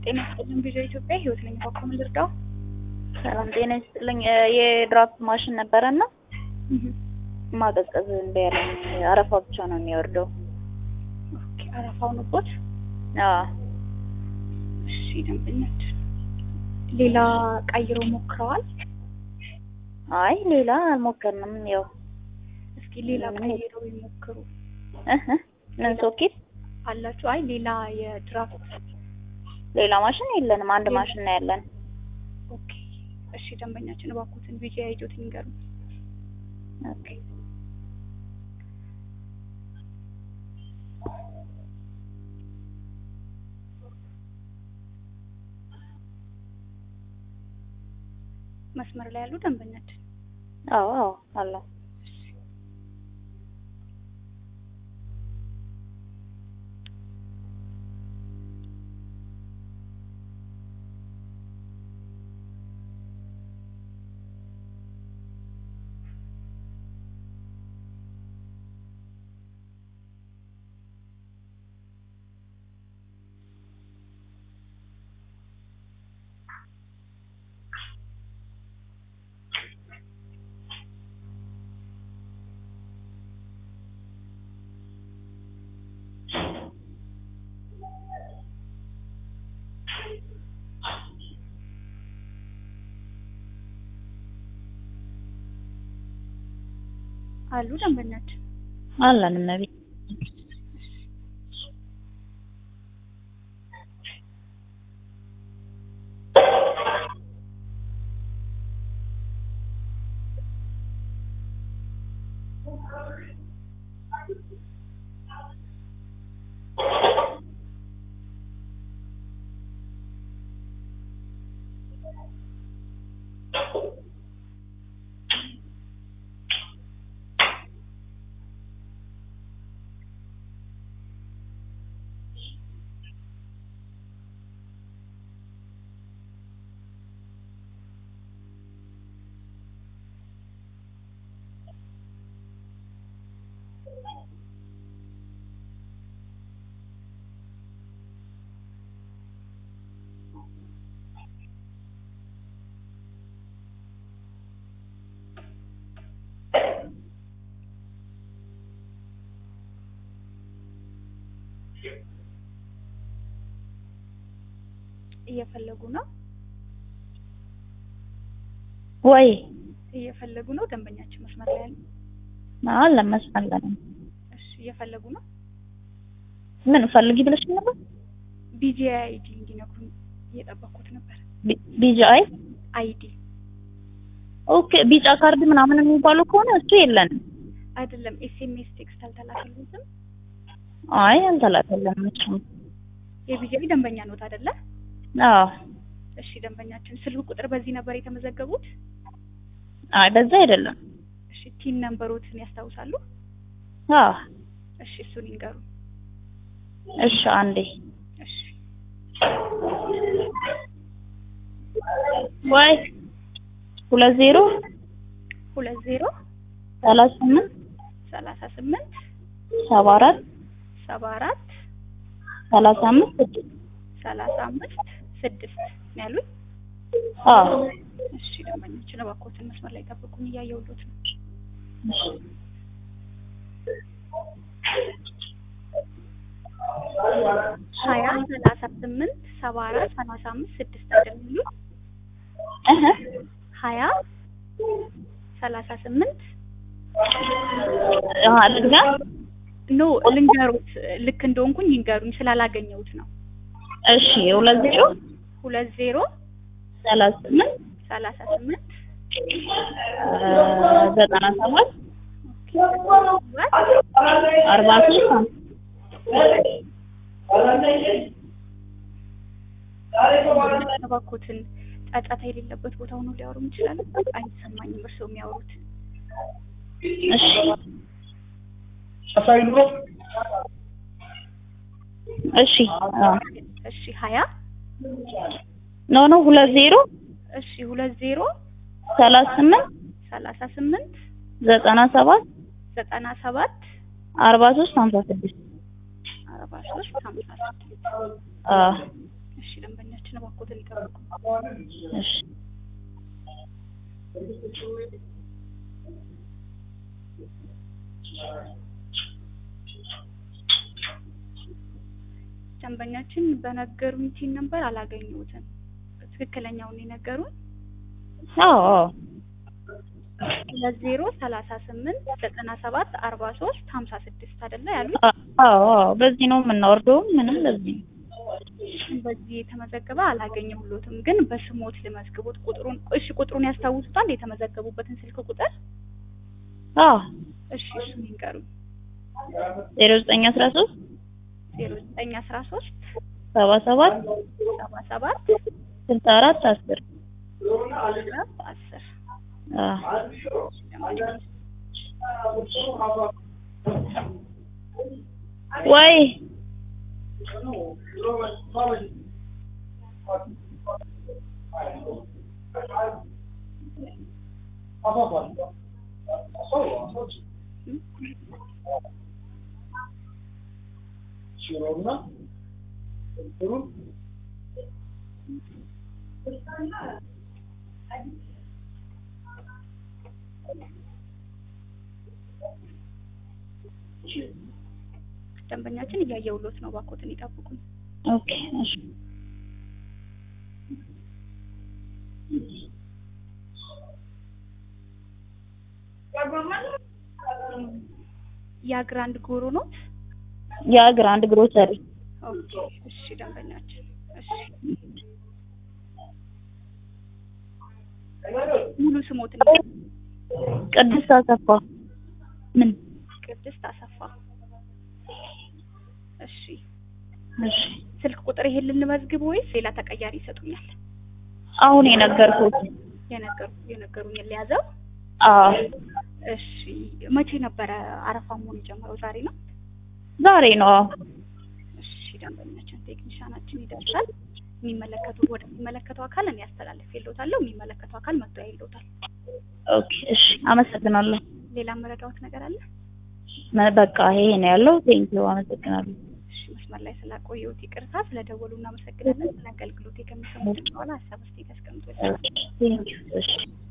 ጤና ይስጥልኝ ቪዲዮ ኢትዮጵያ ህይወት ነኝ። በኩል ልርዳው? ሰላም ጤና ይስጥልኝ። የድራፍት ማሽን ነበረና ማቀዝቀዝ እንደ ያለኝ አረፋ ብቻ ነው የሚወርደው። ኦኬ አረፋው ነቦት። አዎ እሺ ደንበኛች ሌላ ቀይሮ ሞክረዋል? አይ ሌላ አልሞከርንም። ያው እስኪ ሌላ ቀይሮ ይሞክሩ እህ ምን ሶኬት አላችሁ? አይ ሌላ የድራፍት ሌላ ማሽን የለንም። አንድ ማሽን ነው ያለን። ኦኬ እሺ ደንበኛችን እባክዎትን ቪዲዮ አይጆት ይንገሩ። ኦኬ መስመር ላይ ያሉ ደንበኛችን አዎ አዎ አለ። አሉ ደንበኛችን አለን እመቤት እየፈለጉ ነው ወይ እየፈለጉ ነው ደንበኛችን መስመር ላይ ያሉ አለን መስመር ላይ ነን። እሺ እየፈለጉ ነው ምን ፈልጊ ብለሽ ነበር? ቢጂአይ አይዲ እንዲነግሩኝ እየጠበኩት ነበር ቢጂአይ አይዲ ኦኬ። ቢጫ ካርድ ምናምን የሚባለው ከሆነ እሱ የለንም። አይደለም ኤስኤምኤስ ቴክስት አልተላከልኝም አይ አልተላከልንም እሱ። የቢጂአይ ደንበኛ ኖት አይደለ አዎ እሺ ደንበኛችን ስልክ ቁጥር በዚህ ነበር የተመዘገቡት አይ በዛ አይደለም። እሺ ቲን ነምበሮትን ያስታውሳሉ አዎ እሺ እሱን ይንገሩ እሺ አንዴ እሺ ወይ ሁለት ዜሮ ሁለት ዜሮ ሰላሳ ስምንት ሰላሳ ስምንት ሰባ አራት ሰባ አራት ሰላሳ አምስት ስድስት ሰላሳ አምስት ስድስት ነው ያሉኝ አዎ እሺ ደንበኛችን እባክዎትን መስመር ላይ ጠብቁኝ እያየሁሎት ነው ሀያ ሰላሳ ስምንት ሰባ አራት ሰላሳ አምስት ስድስት አይደል የሚሉት እህ ሀያ ሰላሳ ስምንት አሃ ልግዛ ኖ ልንገሩት ልክ እንደሆንኩኝ ይንገሩኝ ስላላገኘሁት ነው እሺ ሁለት ዜሮ ሁለት ዜሮ ሰላሳ ስምንት ሰላሳ ስምንት ዘጠና ሰባት አርባ ሶስት እባክዎትን ጫጫታ የሌለበት ቦታ ሆኖ ሊያወሩ ይችላሉ አይሰማኝም እርስዎ የሚያወሩት እሺ እሺ አዎ እሺ ሀያ ኖ ኖ ሁለት ዜሮ እሺ ሁለት ዜሮ ሰላሳ ስምንት ሰላሳ ስምንት ዘጠና ሰባት ዘጠና ሰባት አርባ ሶስት ሀምሳ ስድስት አርባ ሶስት ሀምሳ ስድስት አዎ እሺ ደንበኛችን ደንበኛችን እባክዎትን ይጠብቁ። እሺ ደንበኛችን በነገሩኝ ቲን ነበር አላገኘሁትም። ትክክለኛውን የነገሩን አዎ አዎ ሁለት ዜሮ ሰላሳ ስምንት ዘጠና ሰባት አርባ ሶስት ሀምሳ ስድስት አይደለ ያሉት? አዎ አዎ በዚህ ነው የምናወርደው። ምንም በዚህ ነው። በዚህ የተመዘገበ አላገኘሁሎትም፣ ግን በስሞት ልመዝግቦት ቁጥሩን እሺ፣ ቁጥሩን ያስታውሱታል? የተመዘገቡበትን ስልክ ቁጥር አዎ እሺ፣ እሱን ይንገሩኝ። ዜሮ ዘጠኝ አስራ ሶስት ዜሮ ዘጠኝ አስራ ሶስት ሰባ ሰባት ሰባ ሰባት ስልሳ አራት አስር አስር ወይ ደንበኛችን እያየሁሎት ነው። እባክዎትን ይጠብቁኝ። ኦኬ እሺ ያ ግራንድ ጎሮ ኖት? ያ ግራንድ ግሮሰሪ ኦኬ እሺ፣ ደንበኛችን እሺ፣ ሙሉ ስሞትን ቅድስት አሰፋ ምን ቅድስት አሰፋ። እሺ፣ እሺ ስልክ ቁጥር ይሄን ልንመዝግብ ወይስ ሌላ ተቀያሪ ይሰጡኛል? አሁን የነገርኩት የነገሩ የነገሩኝን ሊያዘው። አዎ እሺ፣ መቼ ነበረ አረፋ መሆን የጀመረው? ዛሬ ነው። ዛሬ ነው አዎ እሺ፣ ደንበኛችን ቴክኒሻናችን ይደርሳል። የሚመለከቱ ወደሚመለከተው አካል እኔ ያስተላልፍ ይልዎታለሁ። የሚመለከተው አካል መጥቶ ያይልዎታል። ኦኬ እሺ አመሰግናለሁ ሌላ መረዳዎት ነገር አለ? መ- በቃ ይሄ ነው ያለው ቴንኪው አመሰግናለሁ እሺ፣ መስመር ላይ ስላቆየሁት ይቅርታ። ስለደወሉ እናመሰግናለን። ስለ አገልግሎት ከሚሰሙት በኋላ ሀሳብ አስተያየት ያስቀምጡልን። ቴንኪው እሺ